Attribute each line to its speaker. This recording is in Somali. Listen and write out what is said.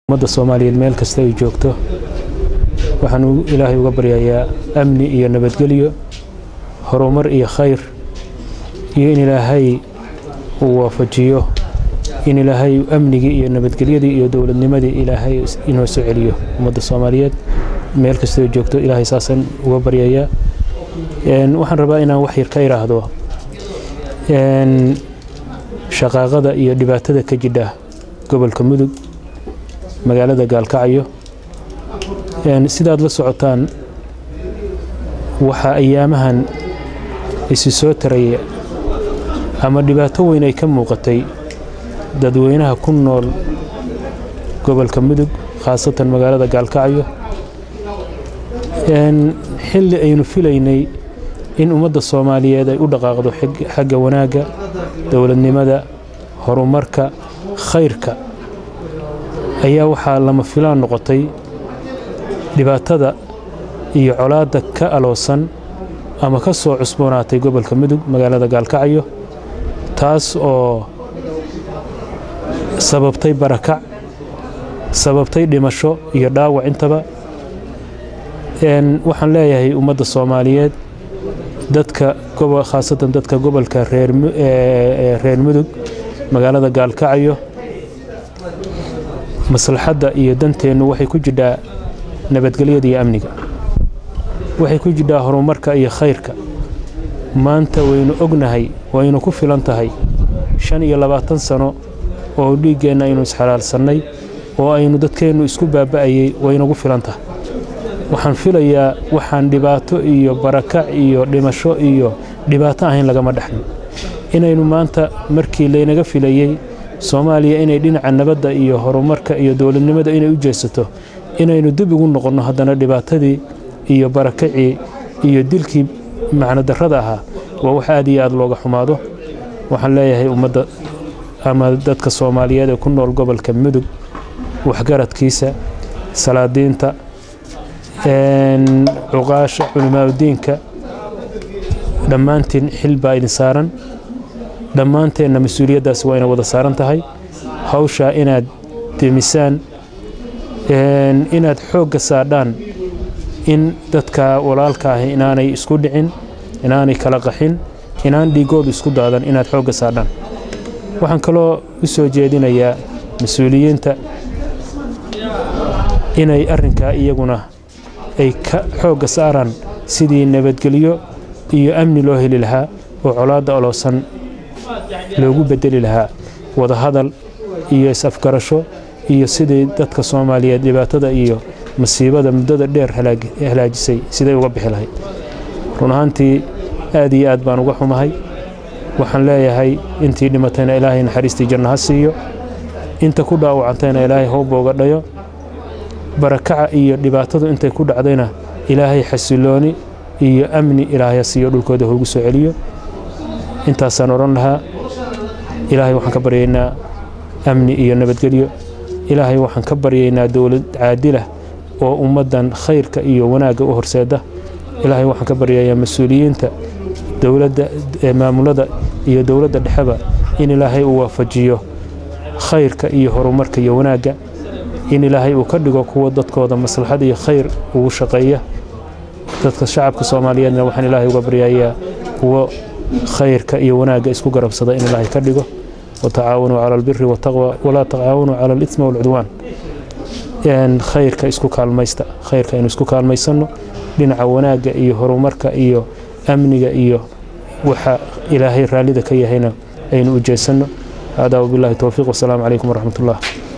Speaker 1: ummadda soomaaliyeed meel kasta ay joogto waxaan ilaahay uga baryayaa amni iyo nabadgelyo horumar iyo khayr iyo in ilaahay uu waafajiyo in ilaahay amnigii iyo nabadgelyadii iyo dowladnimadii ilaahay inoo soo celiyo ummadda soomaaliyeed meel kasta ay joogto ilaahay saasaan uga baryayaa waxaan rabaa inaan wax yar ka idhaahdo shaqaaqada iyo dhibaatada ka jidha gobolka mudug magaalada gaalkacyo sidaad la socotaan waxaa ayaamahan isi soo taraya ama dhibaato weyn ay ka muuqatay dadweynaha ku nool gobolka mudug khaasatan magaalada gaalkacyo xilli aynu filaynay in ummadda soomaaliyeed ay u dhaqaaqdo xagga wanaagga dowladnimada horumarka khayrka ayaa waxaa lama filaan noqotay dhibaatada iyo colaadda ka aloosan ama ka soo cusboonaatay gobolka mudug magaalada gaalkacyo taas oo sababtay barakac sababtay dhimasho iyo dhaawac intaba waxaan leeyahay ummadda soomaaliyeed dadka khaasatan dadka gobolka reer mudug magaalada gaalkacyo maslaxadda iyo danteennu waxay ku jidhaa nabadgelyada iyo amniga waxay ku jidhaa horumarka iyo khayrka maanta waynu ognahay waynu ku filan tahay shan iyo labaatan sano oo dhiiggeenna aynu isxalaalsannay oo aynu dadkeennu isku baaba'ayey waynagu filan tahay waxaan filayaa waxaan dhibaato iyo barakac iyo dhimasho iyo dhibaato ahayn lagama dhexlin inaynu maanta markii laynaga filayey soomaaliya inay dhinaca nabadda iyo horumarka iyo dowladnimada inay u jeesato inaynu dib ugu noqonno haddana dhibaatadii iyo barakacii iyo dilkii macnodarrada ahaa waa wax aad iyo aad looga xumaado waxaan leeyahay ummadda ama dadka soomaaliyeed ee ku nool gobolka mudug waxgaradkiisa salaadiinta cuqaasha culimaauddiinka dhammaantiin xil baa idin saaran dhammaanteenna mas-uuliyaddaasi waa ina wada saaran tahay hawshaa inaad demisaan inaad xoogga saadhaan in dadka walaalka ahi inaanay isku dhicin inaanay kala qaxin inaan dhiigoodu isku daadan inaad xoogga saadhaan waxaan kaloo u soo jeedinayaa mas-uuliyiinta inay arrinkaa iyaguna ay ka xoogga saaraan sidii nabadgelyo iyo amni loo heli lahaa oo colaadda oloosan loogu beddeli lahaa wadahadal iyo is-afgarasho iyo sidii dadka soomaaliyeed dhibaatada iyo masiibada muddada dheer halaajisay siday uga bixi lahayd run ahaantii aad iyo aad baan uga xumahay waxaan leeyahay intii dhimatayna ilaahay naxariistii janno ha siiyo inta ku dhaawacantayna ilaahay howbooga dhayo barakaca iyo dhibaatadu intay ku dhacdayna ilaahay xasilooni iyo amni ilaahay ha siiyo dhulkooda hoogu soo celiyo intaasaan odhan lahaa ilaahay waxaan ka baryaynaa amni iyo nabadgelyo ilaahay waxaan ka baryaynaa dowlad caadilah oo ummaddan khayrka iyo wanaagga u horseeda ilaahay waxaan ka baryayaa mas-uuliyiinta dowladda maamulada iyo dowladda dhexeba in ilaahay uu waafajiyo khayrka iyo horumarka iyo wanaagga in ilaahay uu ka dhigo kuwa dadkooda maslaxad iyo khayr ugu shaqeeya dadka shacabka soomaaliyeedna waxaan ilaahay uga baryayaa kuwo khayrka iyo wanaagga isku garabsada in ilaahay ka dhigo watacaawanuu cala albiri wataqwa walaa tacaawanuu cala alithmi walcudwaan khayrka isku kaalmaysta khayrka aynu isku kaalmaysanno dhinaca wanaagga iyo horumarka iyo amniga iyo waxa ilaahay raallida ka yahayna aynu u jeesanno haadaa wabillahi towfiiq wasalaamu calaykum waraxmat ullah